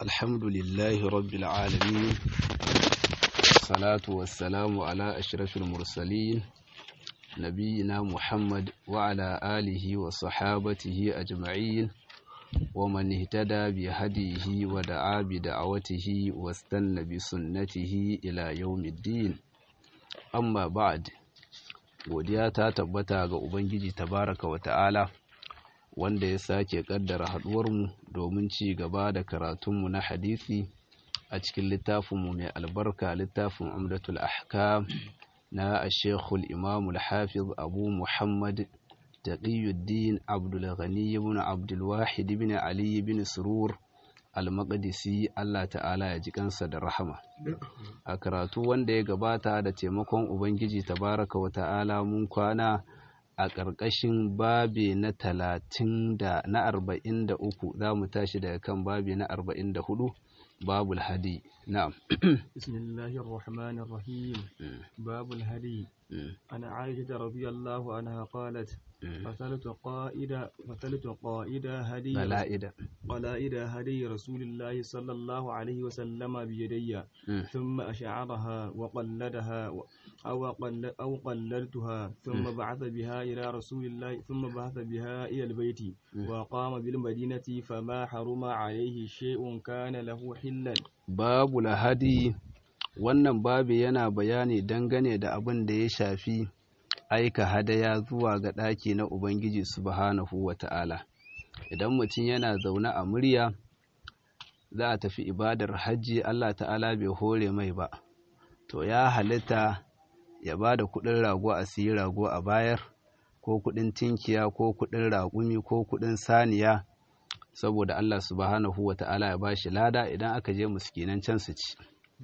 الحمد لله رب العالمين والصلاة والسلام على أشرف المرسلين نبينا محمد وعلى آله وصحابته أجمعين ومن اهتدى بهديه ودعا بدعوته واستنى بسنته إلى يوم الدين أما بعد godiya ta tabbata ga Ubangiji tabaraka wa ta'ala wanda ya sake kaddara haduwarmu domin ci gaba da karatunmu na hadisi a cikin littafinmu mai albarka littafin umdatul ahkam na ashekul imamul hafiz abu muhammad taqiyuddin abdul ghani ibn abdul wahid ibn ali ibn surur al-maqdisi Allah ta'ala ya ji kansa da rahama a karatu wanda ya gabata da taimakon ubangiji tabaraka wa ta'ala mun kwana a ƙarƙashin babi na talatin da na arba'in da uku za mu tashi daga kan babi na arba'in da hudu babul hadi na'am bismillahir rahmanir rahim babul hadi ana aisha radiyallahu anha qalat فصلت قائد فصلت قائد هدي قلائد قلائد هدي رسول الله صلى الله عليه وسلم بيدي ثم أشعرها وقلدها أو قل أو قلدتها ثم بعث بها إلى رسول الله ثم بعث بها إلى البيت وقام بالمدينة فما حرم عليه شيء كان له حلا باب الهدي wannan babi yana bayani dangane da abin da ya shafi aika hadaya zuwa ga ɗaki na Ubangiji subhanahu wa ta'ala. Idan mutum yana zaune a murya, za a tafi ibadar hajji Allah ta'ala bai hore mai ba, to ya halitta ya ba da kuɗin rago a siyi rago a bayar, ko kuɗin tinkiya, ko kuɗin raƙumi, ko kuɗin saniya, saboda Allah subhanahu wa ta'ala ya ba shi lada idan aka je muskinan can su ci.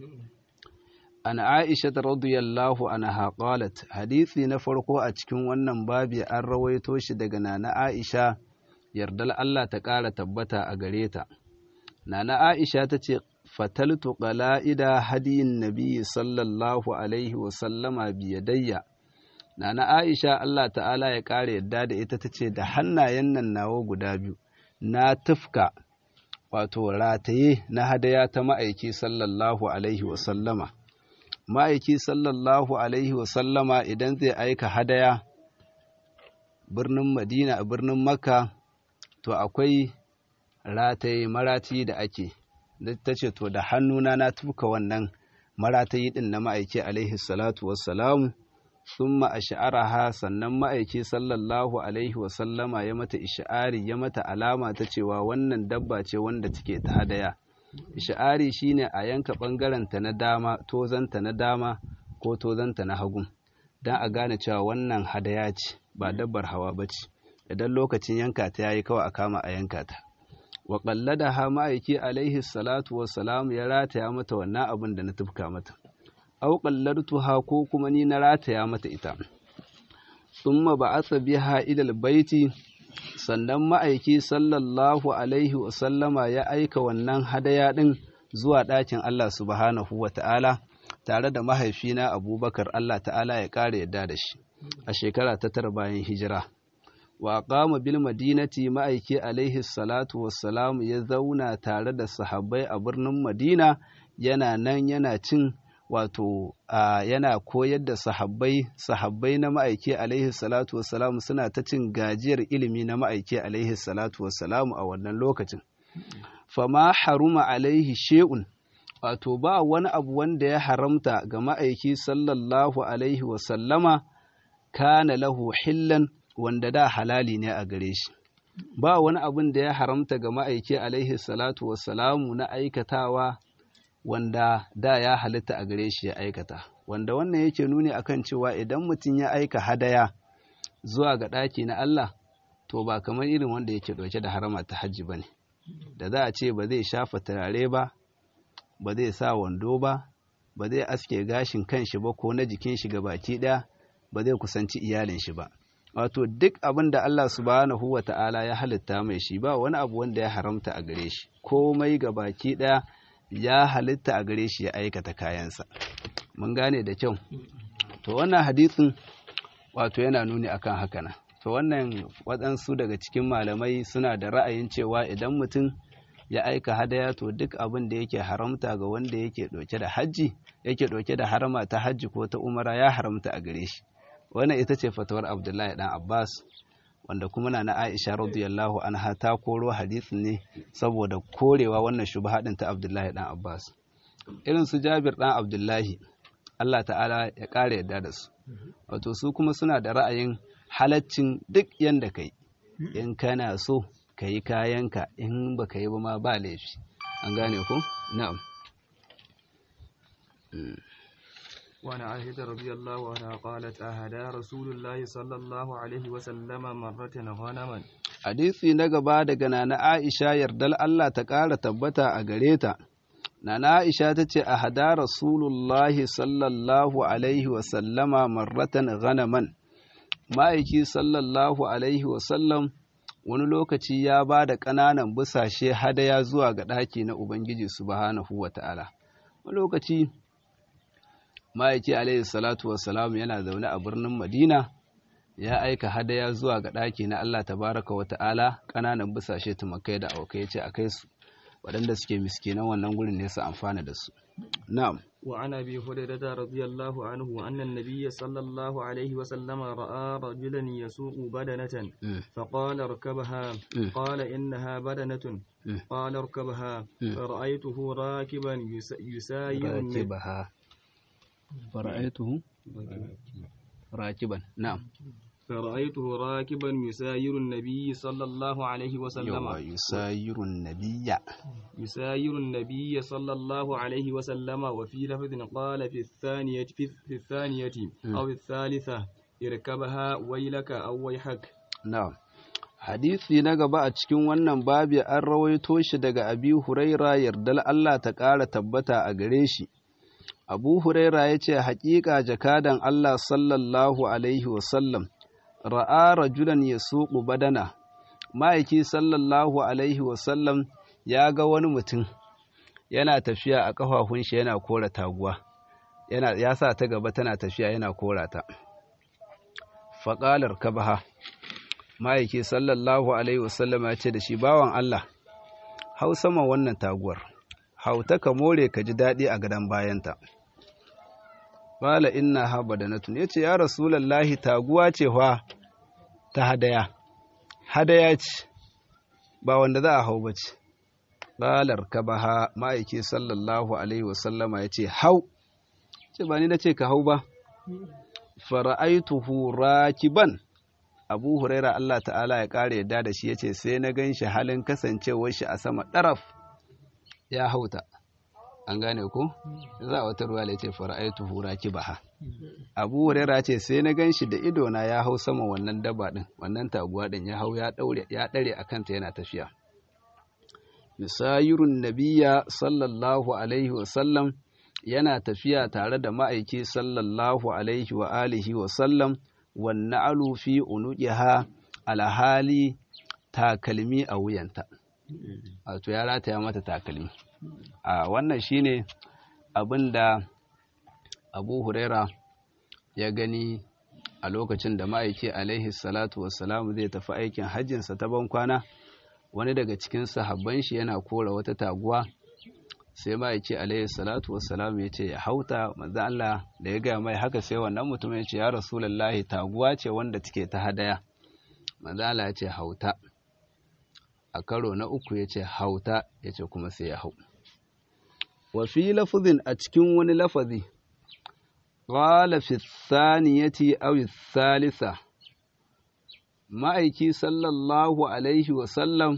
an Aisha radiyallahu anha qalat hadisi na farko a cikin wannan babi an rawaito shi daga nana Aisha yardal Allah ta ƙara tabbata a gare ta nana Aisha ta ce fataltu qala'ida hadiyin nabi sallallahu alaihi wa sallama biyadayya nana Aisha Allah ta'ala ya ƙara yadda da ita ta ce da hannayen nan nawa guda biyu na tufka wato rataye na hadaya ta ma'aiki sallallahu alaihi wa sallama ma'aiki sallallahu Alaihi wasallama idan zai aika hadaya birnin Madina a birnin Makka to akwai rataye maratayi da ake ta ce to da hannuna na tuka wannan maratayi din na ma'aiki alaihi salatu wassalamu sun ma'asha'araha sannan ma'aiki sallallahu Alaihi wasallama ya mata isha'ari ya mata alama ta cewa wannan dabba ce wanda take ta hadaya. isha'ari shine a yanka ɓangarenta na dama tozanta na dama ko tozanta na hagu don a gane cewa wannan hadaya ce ba dabbar hawa ba ce idan lokacin yanka ta yayi kawai a kama a yanka ta wa da ha ma'aiki alaihi salatu wassalam ya rataya mata wannan abin da na tufka mata au ha ko kuma ni na rataya mata ita thumma ba'atha biha ila baiti sannan ma'aiki sallallahu alaihi wasallama ya aika wannan hadaya ɗin zuwa ɗakin Allah subhanahu wa ta'ala tare da mahaifina abubakar Allah ta'ala ya ƙara yadda da shi a shekara ta tara bayan hijira wa qama bil madinati ma'aiki alaihi salatu wassalam ya zauna tare da sahabbai a birnin madina yana nan yana cin wato yana koyar da sahabbai sahabbai na ma'aiki alaihi salatu wassalam suna ta cin gajiyar ilimi na ma'aiki alaihi salatu wassalam a wannan lokacin fama haruma alaihi she'un wato ba wani abu wanda ya haramta ga ma'aiki sallallahu alaihi wasallama kana lahu hillan wanda da halali ne a gare shi ba wani abun da ya haramta ga ma'aiki alaihi salatu wassalamu na aikatawa wanda da ya halitta a gare shi ya aikata wanda wannan yake nuni akan cewa idan mutum ya aika hadaya zuwa ga ɗaki na Allah to ba kamar irin wanda yake ɗauke da harama ta hajji ba ne da za a ce ba zai shafa turare ba ba zai sa wando ba ba zai aske gashin kanshi ba ko na jikin shi ga baki ɗaya ba zai kusanci iyalin shi ba wato duk abin da Allah subhanahu wa ta'ala ya halitta mai shi ba wani abu wanda ya haramta a gare shi komai ga baki ɗaya ya halitta a gare shi ya aikata kayansa mun gane da kyau to wannan hadisin wato yana nuni akan haka na to wannan waɗansu daga cikin malamai suna da ra'ayin cewa idan mutum ya aika hadaya to duk abin da yake haramta ga wanda yake ɗauke da hajji yake ɗauke da harama ta hajji ko ta umara ya haramta a gare shi wannan ita ce fatawar abdullahi dan abbas wanda kuma na na aisha radiyallahu anha ta koro hadisin ne saboda korewa wannan shubha din ta abdullahi dan abbas irin su jabir dan abdullahi allah ta'ala ya ƙara yadda da su wato su kuma suna da ra'ayin halaccin duk yanda kai in kana so ka yi kayanka in ba ka yi ba ma ba laifi an gane ku na'am وعن عائشة رضي الله عنها قالت أهدى رسول الله صلى الله عليه وسلم مرة غنما hadisi na gaba daga nana Aisha yardal Allah ta ƙara tabbata a gare ta nana Aisha ta ce a hada Rasulullahi sallallahu alaihi wasallama marratan ghanaman ma'aiki sallallahu alaihi wasallam wani lokaci ya ba da ƙananan busashe hadaya zuwa ga ɗaki na Ubangiji subhanahu wa ta'ala wani lokaci ma'aiki alaihi salatu wassalam yana zaune a birnin Madina ya aika hadaya zuwa ga ɗaki na Allah tabaraka wa ta'ala ƙananan busashe tumakai da aukai ce a kai su waɗanda suke miskinan wannan gurin ne su amfana da su na'am وعن أبي هريرة رضي الله عنه أن النبي صلى الله عليه وسلم رأى رجلا يسوق بدنة فقال اركبها قال إنها بدنة قال اركبها فرأيته راكبا يساير راكبها فرأيته راكبا نعم فرأيته راكبا يساير النبي صلى الله عليه وسلم يساير النبي يساير النبي صلى الله عليه وسلم وفي لفظ قال في الثانية في, في الثانية أو الثالثة اركبها ويلك أو ويحك نعم hadisi na gaba a cikin wannan babi an rawaito shi daga abi huraira yardal Allah ta ƙara tabbata a gare shi abu huraira ya ce haƙiƙa jakadan Allah sallallahu alaihi wasallam ra'a rajulan ya suƙu badana ma'aiki sallallahu alaihi wasallam ya ga wani mutum yana tafiya a ƙafafun shi yana kora taguwa yana ya sa ta gaba tana tafiya yana kora ta faƙalar kabaha ma'aiki sallallahu alaihi wasallam ya ce da shi bawan Allah hau sama wannan taguwar hau ta ka more ka ji daɗi a gadon bayanta Bala inna ha badanatun ya ce, Ya Rasulallahi taguwa ce fa ta hadaya, hadaya ce, ba wanda za a hau ba ce. Balar ka ba ha ma'aiki sallallahu Alaihi wasallama ya ce, Hau, ce ba ni na ce ka hau ba, fara'aituhu rakiban. Abu Huraira Allah ta'ala ya ƙara yadda da shi ya ce, Sai na gan shi halin kasancewar shi a sama ɗaraf ya hauta. an gane ko za a wata ruwa ce fara'aitu hura kibaha abu huraira ce sai na gan shi da ido na ya hau sama wannan daba din wannan taguwa din ya hau ya daure ya dare a kanta yana tafiya misayirun nabiya sallallahu alaihi wa sallam yana tafiya tare da ma'aiki sallallahu alaihi wa alihi wa sallam wan na'alu fi unuqiha alhali takalmi a wuyanta wato ya rataya mata takalmi a wannan shine abin da abu huraira ya gani a lokacin da ma'aiki alaihi salatu wassalamu zai tafi aikin hajjinsa ta bankwana wani daga cikin sahabban shi yana kora wata taguwa sai ma'aiki alaihi salatu wassalamu ya ce ya hauta manzo Allah da ya gaya mai haka sai wannan mutum ya ce ya rasulullahi taguwa ce wanda take ta hadaya manzo Allah ya ce hauta a karo na uku ya ce hauta ya ce kuma sai ya hau wa fi lafazin a cikin wani lafazi qala fi thaniyati aw thalitha ma'aiki sallallahu alaihi wa sallam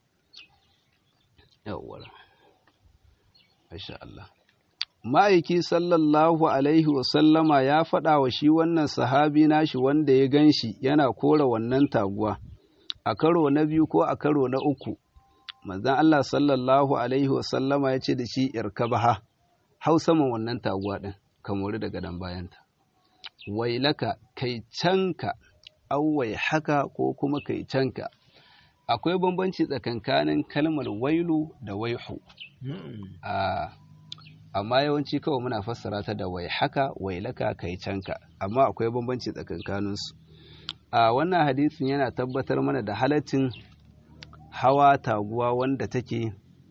yawwa masha Allah ma'aiki sallallahu alaihi wa sallama ya faɗa wa shi wannan sahabi nashi wanda ya ganshi yana kora wannan taguwa a karo na biyu ko a karo na uku manzan Allah sallallahu alaihi wasallama ya ce da shi irkabaha hau saman wannan taguwa ɗin ka mori daga dan bayanta wailaka kai canka auwai haka ko kuma kai canka akwai bambanci tsakankanin kalmar wailu da waihu amma yawanci kawai muna fassara ta da wai haka wailaka kai canka amma akwai bambanci tsakankaninsu a wannan hadisin yana tabbatar mana da halaccin hawa taguwa wanda take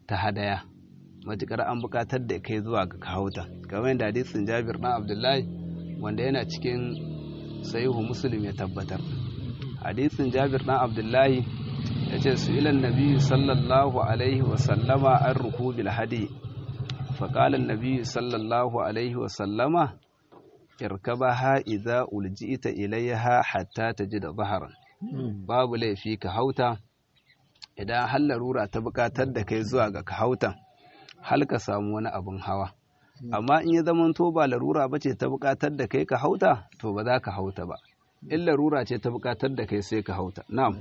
ta hadaya matukar an bukatar da kai zuwa ga kahauta kamar yadda hadisin Jabir dan Abdullahi wanda yana cikin sahihu Muslim ya tabbatar hadisin Jabir dan Abdullahi yace su ilan nabi sallallahu alaihi wa sallama an rukubil hadi فقال النبي صلى الله عليه وسلم اركبها إذا ألجئت إليها حتى تجد ظهرا babu laifi ka hauta idan har larura ta bukatar da kai zuwa ga ka hauta hal ka samu wani abin hawa amma in ya zama to ba larura ba ce ta bukatar da kai ka hauta to ba za ka hauta ba in larura ce ta bukatar da kai sai ka hauta na'am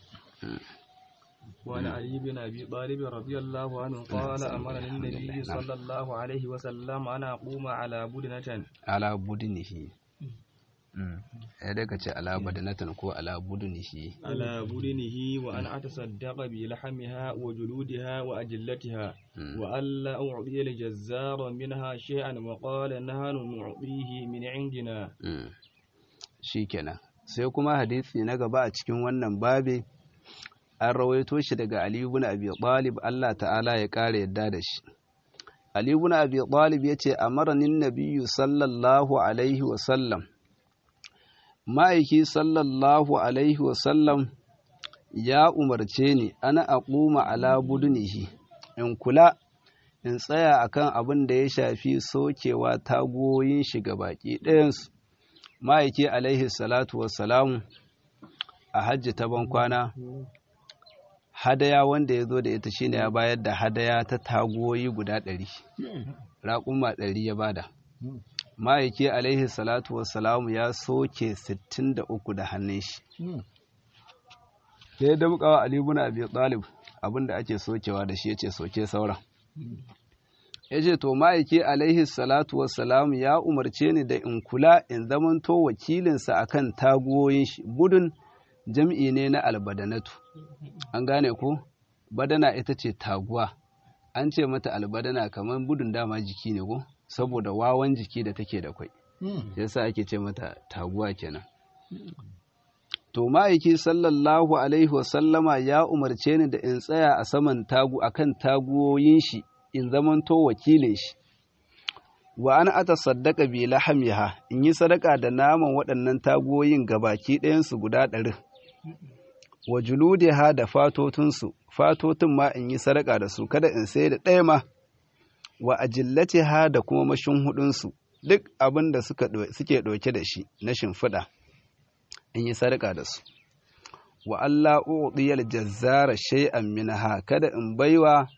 وعن علي بن أبي طالب رضي الله عنه قال أمرني النبي صلى الله عليه وسلم أن أقوم على بدنة على بدنه ya daga ce ala badanatan ko ala budunihi على بدنه وأن أتصدق بلحمها وجلودها وأجلتها وألا أعطي الجزار منها شيئا وقال نحن نعطيه من عندنا shikenan sai kuma hadisi na gaba a cikin wannan babe an rawaito shi daga Ali ibn Abi Talib Allah ta'ala ya kare yadda da shi Ali ibn Abi Talib yace amaranin nabiyyu sallallahu alaihi wa sallam ma'aiki sallallahu alaihi wa sallam ya umarce ni ana aquma ala budunihi in kula in tsaya akan abin da ya shafi sokewa tagoyin shi ga baki ɗayansu ma'aiki alaihi salatu wassalamu a hajji ta bankwana hadaya wanda ya zo da ita shine ya bayar da hadaya ta tagoyi guda ɗari raƙuma ɗari ya bada ma'aiki alaihi salatu wassalamu ya soke sittin da uku da hannun shi sai da mukawa alibuna abi talib abinda ake sokewa da shi ya ce soke sauran ya ce to ma'aiki alaihi salatu wassalamu ya umarce ni da in kula in zamanto wakilinsa akan tagoyin shi budun jam'i ne na albadanatu an gane ko badana ita ce taguwa an ce mata albadana kamar budun dama jiki ne ko saboda wawan jiki da take da kwai yasa ake ce mata taguwa kenan to ma'aiki sallallahu alaihi wasallama ya umarce ni da in tsaya a saman tagu akan taguwoyin shi in zamanto wakilin shi wa an ata saddaka bi lahamiha in yi sadaka da naman waɗannan taguwoyin gabaki ɗayansu guda ɗarin wa juludiha da fatotunsu fatotin ma in yi sadaka da su kada in sai da ɗaya ma wa ajillatiha da kuma mashin hudunsu duk abin da suke ɗauke da shi na shimfiɗa in yi sadaka da su wa Allah uɗiyar jazzara shay'an minha kada in baiwa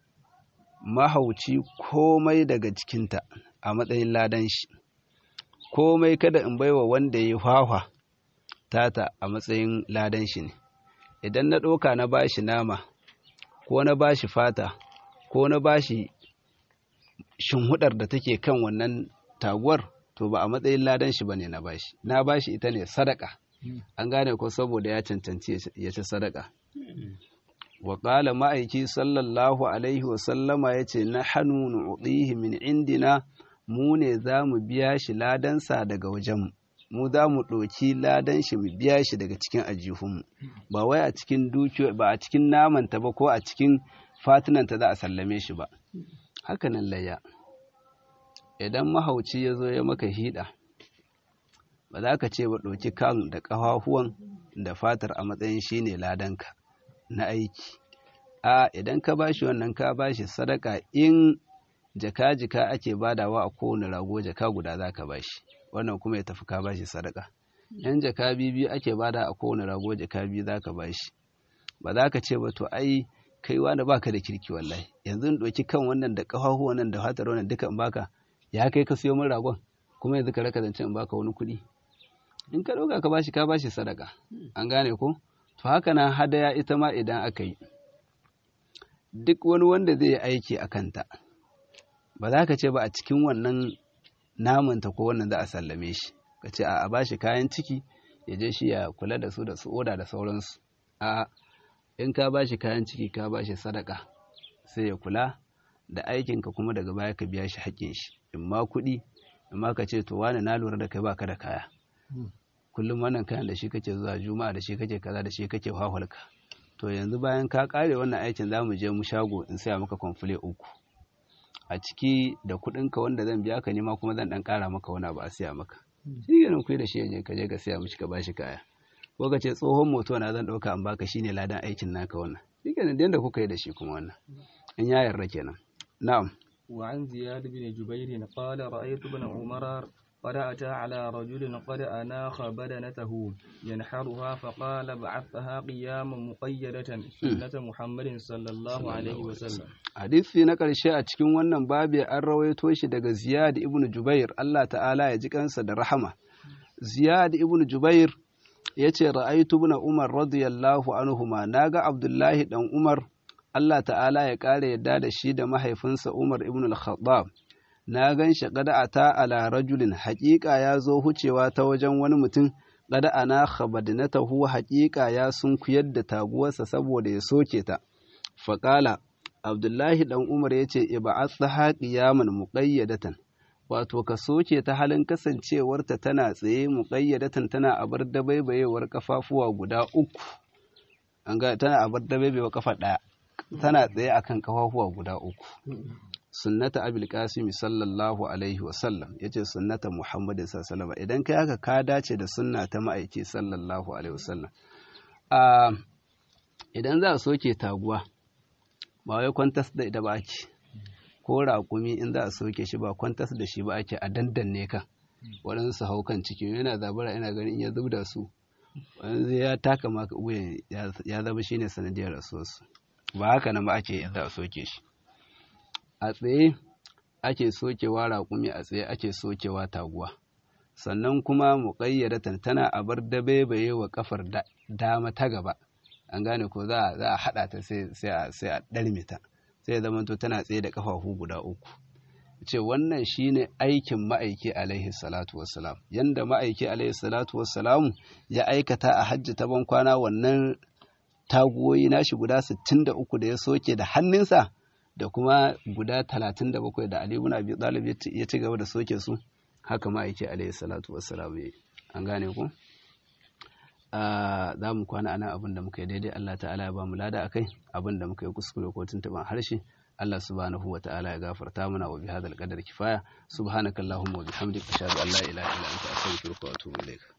mahauci komai daga cikinta a matsayin ladan shi komai kada in baiwa wanda ya hwahwa tata a matsayin ladan shi ne idan na ɗauka na bashi nama ko na bashi fata ko na bashi shinhudar da take kan wannan taguwar to ba a matsayin ladan shi bane na bashi na bashi ita ne sadaka an gane ko saboda ya cancanci ya ci sadaka wa qala ma'aiki sallallahu alaihi wa sallama yace na hannu nu'tihi min indina mu ne za mu biya shi ladansa daga wajenmu mu za mu ɗauki ladan shi mu biya shi daga cikin ajihunmu ba wai a cikin dukiyo ba a cikin namanta ba ko a cikin fatunanta za a sallame shi ba haka nan layya idan mahauci ya zo ya maka hida ba za ka ce ba ɗauki kan da ƙafafuwan da fatar a matsayin shi ne ladanka na aiki a idan ka bashi wannan ka bashi sadaka in jaka-jika ake badawa a kowane rago jaka guda za ka bashi wannan kuma ya tafi ka bashi sadaka yan jaka biyu ake bada a kowane rago jaka biyu za ka bashi ba za ka ce ba to ai kai wani baka da kirki wallahi yanzu in ɗauki kan wannan da ƙafafu wannan da fatar wannan duka in baka ya kai ka siyo min ragon kuma yanzu ka raka zance in baka wani kuɗi in ka ɗauka ka bashi ka bashi sadaka an gane ko to haka nan hadaya ita ma idan aka yi duk wani wanda zai yi aiki a kanta ba za ka ce ba a cikin wannan namanta ko wannan za a sallame shi ka ce a bashi kayan ciki ya je shi ya kula da su da su oda da sauransu a in ka bashi kayan ciki ka bashi sadaka sai ya kula da aikinka kuma daga baya ka biya shi haƙƙin shi in ma kuɗi in ma ka ce to wani na lura da kai baka da kaya kullum wannan kayan da shi kake zuwa juma'a da shi kake kaza da shi kake hahulka to yanzu bayan ka kare wannan aikin za mu je mu shago in saya maka kwamfule uku a ciki da kuɗinka wanda zan biya ka nema kuma zan ɗan ƙara maka wani abu a siya maka shi ganin kuyi da shi yaje ka je ka siya mishi ka bashi kaya ko ka ce tsohon moto na zan ɗauka an baka shine ladan aikin naka wannan shi ganin da yadda kuka yi da shi kuma wannan in ya yarda kenan na'am وعن زياد بن جبير قال رأيت ابن عمر قد أتى على رجل قد أناخ بدنته ينحرها فقال بعثها قياما مقيدة سنة محمد صلى الله عليه وسلم hadisi na ƙarshe a cikin wannan babi an rawaito shi daga Ziyad ibn Jubair Allah ta'ala ya ji kansa da rahama Ziyad ibn Jubair ya ce ra'aitu ibn Umar radiyallahu anhuma naga Abdullahi dan Umar Allah ta'ala ya ƙara yadda da shi da mahaifinsa Umar ibn al-Khattab na gan shi kada ata ala rajulin haƙiƙa ya zo hucewa ta wajen wani mutum kada ana khabadnatahu haƙiƙa ya sunkuyar da taguwarsa saboda ya soke ta faƙala Abdullahi ɗan Umar ya ce, Iba'atsaha ƙiyaman muƙayyadatan, wato ka soke ta halin kasancewarta tana tsaye muƙayyadatan tana abar dabaibayewar kafafuwa guda uku, an ga tana abar dabaibayewar kafa ɗaya, tana tsaye akan kafafuwa guda uku. Sunnata Abil Qasim sallallahu alaihi wasallam ya ce sunnata Muhammadu sallallahu idan kai haka ka dace da sunna ta ma'aiki sallallahu alaihi wasallam. Idan za a soke taguwa, ba wai kwantas da ita ba ake ko raƙumi in za a soke shi ba kwantas da shi ba ake a dandanne kan waɗansu hau kan ciki yana zabara ina ganin in ya zub da su wani ya taka maka wuyan ya zama shi ne sanadiyar rasuwarsu ba haka nan ba ake in za a soke shi a tsaye ake sokewa raƙumi a tsaye ake sokewa taguwa sannan kuma muƙayyadatan tana a bar dabaibaye wa kafar dama ta gaba an gane ko za a haɗa ta sai a ɗarme ta sai ya zama tana tsaye da ƙafafu guda uku ce wannan shine aikin ma'aiki alaihi salatu wassalam yanda ma'aiki alaihi salatu wassalam ya aikata a hajji ta ban kwana wannan taguwoyi nashi guda 63 da ya soke da hannunsa da kuma guda 37 da Ali ibn Abi Talib ya ci gaba da soke su haka ma'aiki alaihi salatu wassalam an gane ko za mu kwana anan abin da muka yi daidai Allah ta'ala ya ba mu lada akai abin da muka yi kuskure ko tuntuban harshe Allah subhanahu wa ta'ala ya gafarta mana wa bihadal qadar kifaya subhanakallahumma wa bihamdika ashhadu an la ilaha illa anta astaghfiruka wa atubu ilaik